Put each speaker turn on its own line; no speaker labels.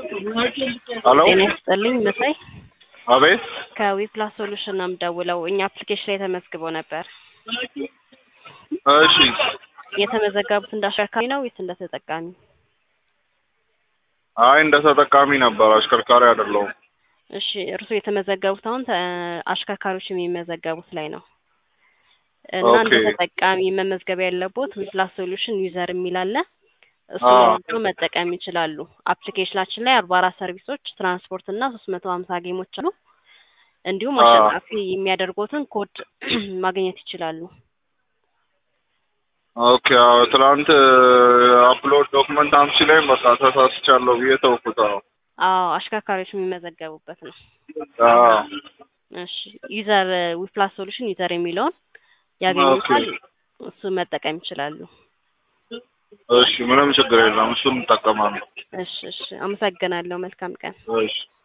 ሄሎ
ጤና ይስጥልኝ መሳይ
አቤት
ከዊፕላስ ሶሉሽን ነው የምደውለው። እኛ አፕሊኬሽን ላይ ተመዝግበው ነበር።
እሺ
የተመዘገቡት እንደ አሽከርካሪ ነው ወይስ እንደ ተጠቃሚ?
አይ እንደ ተጠቃሚ ነበር አሽከርካሪ አይደለሁም
እሺ እርስዎ የተመዘገቡት አሁን ተ- አሽከርካሪዎች የሚመዘገቡት ላይ ነው እና እንደ
ኦኬ።
ተጠቃሚ መመዝገብ ያለቦት ዊፕላስ ሶሉሽን ዩዘር የሚል አለ። እሱ
አዎ።
መርጠው መጠቀም ይችላሉ። አፕሊኬሽናችን ላይ አርባ አራት ሰርቪሶች፣ ትራንስፖርት እና ሶስት መቶ ሀምሳ ጌሞች አሉ። እንዲሁም
አዎ።
አሸናፊ የሚያደርጉትን ኮድ ማግኘት ይችላሉ።
ኦኬ አዎ ትናንት አፕሎድ ዶክመንት አምሲ ላይ በቃ ተሳስቻለሁ ብዬ ተውኩት አዎ
አዎ አሽከርካሪዎች የሚመዘገቡበት ነው።
አዎ
እሺ ዩዘር ዊፕላስ ሶሉሽን ዩዘር የሚለውን ያገኙታል። እሱ መጠቀም ይችላሉ።
እሺ ምንም ችግር የለም እሱን እንጠቀማለን
እሺ እሺ አመሰግናለሁ። መልካም ቀን።
እሺ